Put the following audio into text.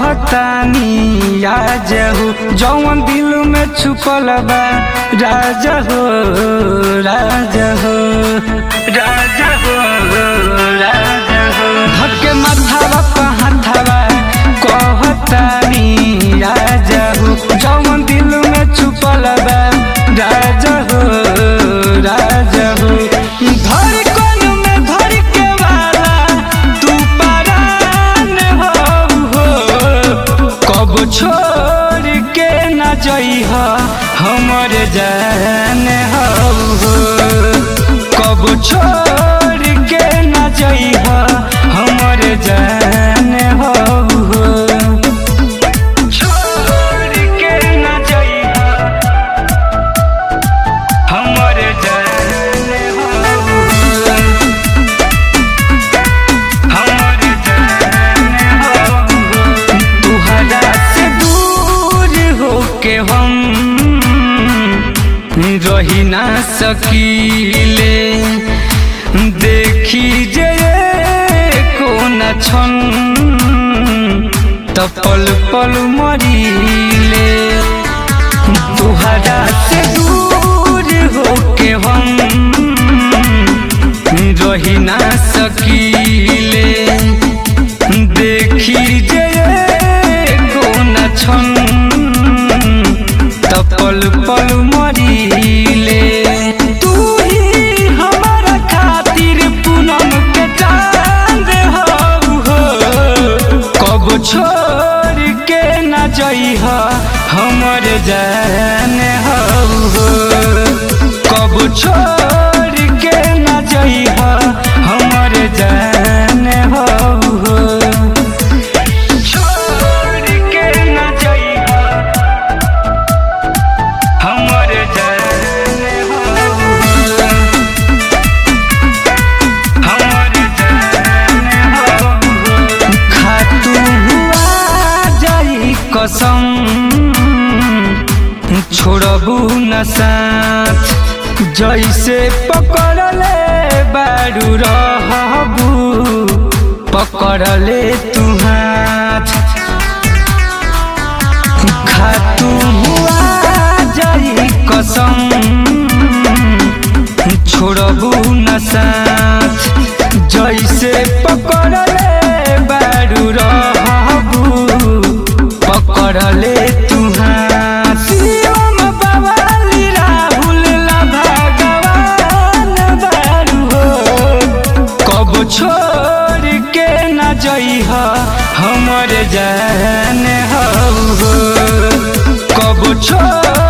कहतानी राजा हो जौन दिल में छुपल बा राजा हो राजा हो राजा हो राजा हो धक्के माथावा पहाथावा कहतानी राजा हो जौन दिल में छुपल बा राजा हो राजा हो धर कोन में धर के वाला तू परान हो हो कब छोड़ के न जइह हमर जान हो हो कब छोड़ के न जइह हमर जान हो हो छोड़ के न जइह हमर जान हो हो हमर जान हो तुहरा से दूर होके हम रही ना सकीले देखी जे कोन छन त पल पल मरीले तुहरा से दूर होके हम रही ना सकीले देखी जे कोन छन त पल पल मरीले तू ही हमारा खातिर पूनम के चांद हो हो कब छोड़ के न जइह हमर जान हो हो कब छोड़ के न जइह हमर जान हो हो छोड़ के न जइह हमर जान हो हो हमर जान हो हो खातू हुआ जाई कसम छोड़बू न साथ जैसे पकड़ले बारू रहबू पकड़ले तू हाथ खातू हुआ जाई कसम छोड़बू न साथ जैसे पकड़ले बारू रहबू पकड़ले तू हाथ शिवम बवाली राहुल ला भगवान बारू हो कब छोड़ के न जइह हमर जान हो हो कब छोड़